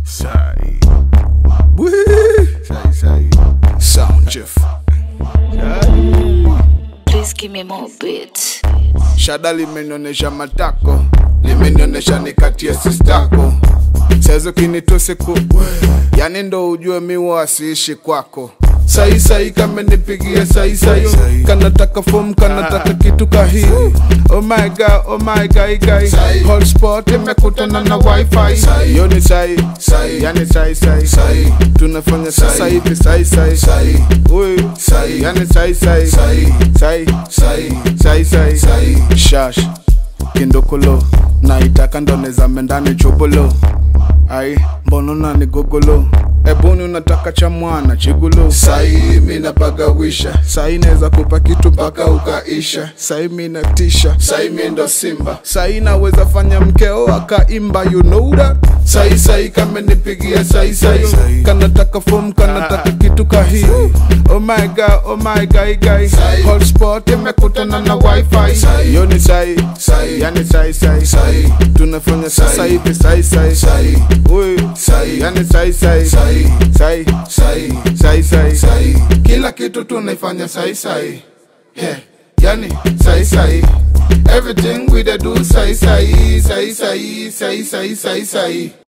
Sai. Wee. Sai, sai. Sound Jeff. Please give me more beats. Shada limenionyesha matako, limenionyesha nikatie sistako. Saizo kinitose ku yani ndo ujue miwa asiishi kwako sai sai kamenipigia sai sai kanataka fom kanataka kitu kahii oh my god oh my god guy hotspot imekutana na wifi yo ni sai yani sai sai tunafanya sasa hivi sai sai Ui, yani sai sai sai sai sai shash kindokolo naitaka ndonezame ndani chobolo ai mbono nani gogolo ebuni unataka cha mwana chigulo sai mina pagawisha sai naweza kupa kitu mpaka ukaisha sai mina tisha sai mi ndo simba sai naweza fanya mkeo akaimba you know that sai sai kamenipigia sai sai kanataka fom kanataka kitu kahii oh my god oh my god guy hotspot imekutana na wifi yo ni sai yani sai sai tunafanya sasa hivi sai sai Ui, yani sai sai sai sai sai sai kila kitu tunaifanya sai sai yeah. yani sai sai everything we dey do sai sai sai sai sai sai sai sai